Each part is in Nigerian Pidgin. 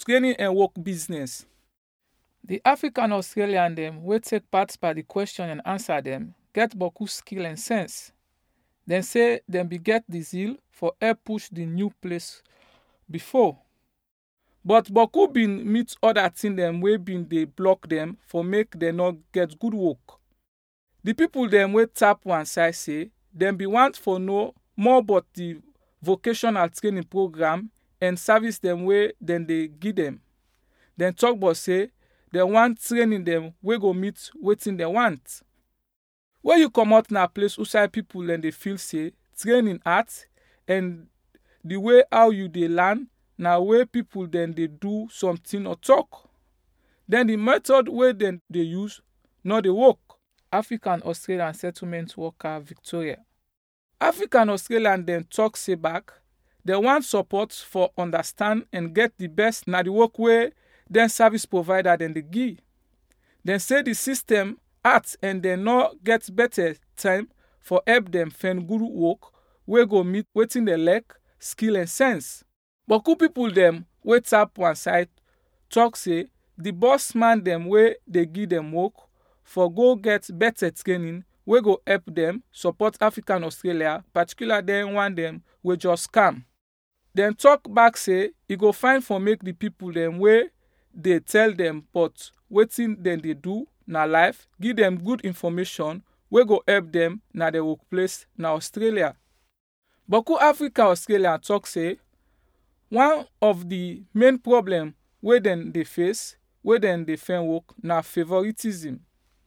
training and work business. The African Australian dem wey take part by the question and answer dem get boku skill and sense. Dem say dem be get the zeal for help push the new place before. But boku bin meet other thing dem wey bin dey block dem for make dem no get good work. The people dem wey tap one side say dem be want for know more about the vocational training program and service dem wey dem dey give dem. Dem talk about say dem want training dem wey go meet wetin dem want. When you comot na place outside people dem dey feel say training hard and the way how you dey learn na way people dem dey do something or talk. Then the method wey dem dey use no dey work. African Australian Settlement Worker Victoria. African Australian dem talk say back dem want support for understand and get the best na the work wey dem service provider dem dey give. Dem say the system hard and dem no get better time for help dem find good work wey go meet wetin dem like, skill and sense. Boku people dem wey tap one side talk say the boss man dem wey dey give dem work for go get better training wey go help dem support African Australia particular dem one dem wey just come. Dem talk back say e go fine for make the people dem wey dey tell dem but wetin dem dey do na life give dem good information wey go help dem na their workplace na Australia. Boku Africa Australia talk say one of the main problem wey dem dey face wey dem dey find work na favouritism.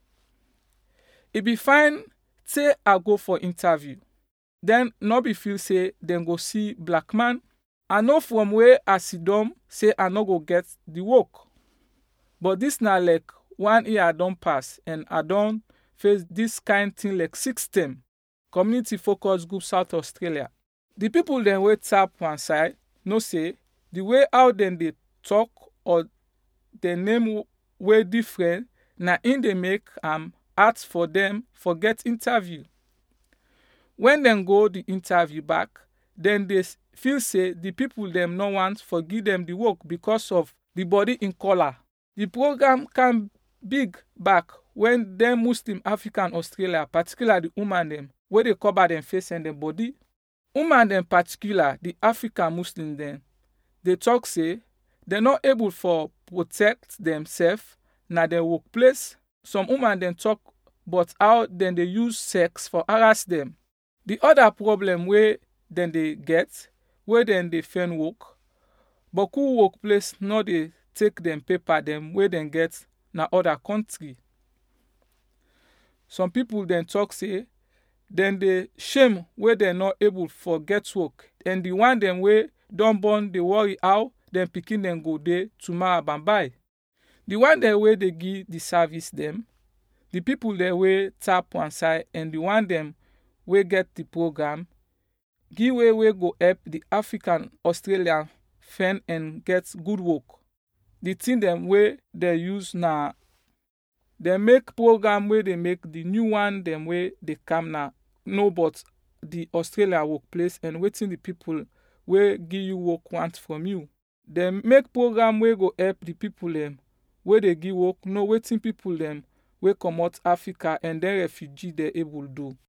E be fine say I go for interview then no be feel say dem go see black man. I know from where I siddon say I no go get the work. But this na like one year I don pass and I don face this kind thing like six term. Community focus group South Australia. The people dem wey tap one side know say the way how dem dey talk or dem name wey different na im dey make am hard for dem for get interview. When dem go the interview back, dem dey feel say the people dem no want for give dem the work because of the body in colour. The program come big back when dem Muslim African Australia particular the woman dem wey dey cover dem face and dem body. Woman dem particular the African Muslim dem dey talk say dem no able for protect themself na dem workplace. Some woman dem talk but how dem dey use sex for harass dem. The other problem wey dem dey get wey dem dey find work, boku workplace no dey take dem paper dem wey dem get na other country. Some people dem talk say dem dey shame wey dem no able for get work and the one dem wey don born dey worry how dem pikin dem go dey tomorrow and bye. The one dem wey dey give the service dem, the people dem wey tap one side and the one dem wey get the program give way wey go help the African Australian find and get good work. The thing dem wey dem use na dem make program wey dey make the new one dem wey dey come now know about the Australia workplace and wetin the people wey give you work want from you. Dem make program wey go help the people dem wey dey give work know wetin people dem wey comot Africa and dem refugee dey able do.